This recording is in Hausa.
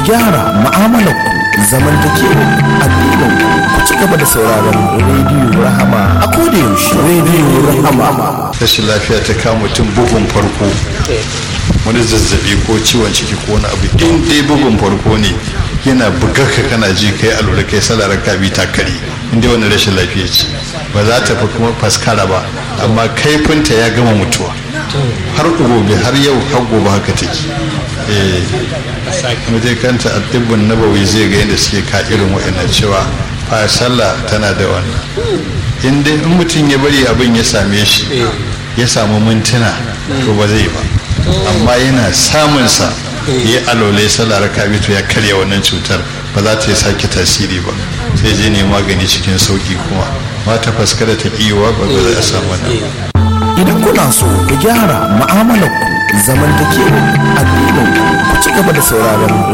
gyara mu'amalar ku zamantakewa addinin ku ci gaba da sauraron rediyo rahama a koda yaushe rediyo rahama rashin lafiya ta kama mutum bugun farko wani zazzabi ko ciwon ciki ko wani abu in dai bugun farko ne yana bugar ka kana ji kai alura kai salarar ka bi takari in dai wani rashin lafiya ce ba za ta fi kuma faskara ba amma kaifinta ya gama mutuwa har gobe har yau har gobe haka take eh kuma dai kanta addibin nabawi zai ga yadda suke ka irin wa'annan cewa fa sallah tana da wannan in dai in mutum ya bari abin ya same shi ya samu mintuna to ba zai ba amma yana samunsa ya alole sallah raka to ya karya wannan cutar ba za ta yi sake tasiri ba sai je ne magani cikin sauki kuma ba ta faskara ta kiwa ba ba za a samu wannan idan kuna so ku gyara mu'amalar ku zamantakewa addinin ku ci gaba da sauraron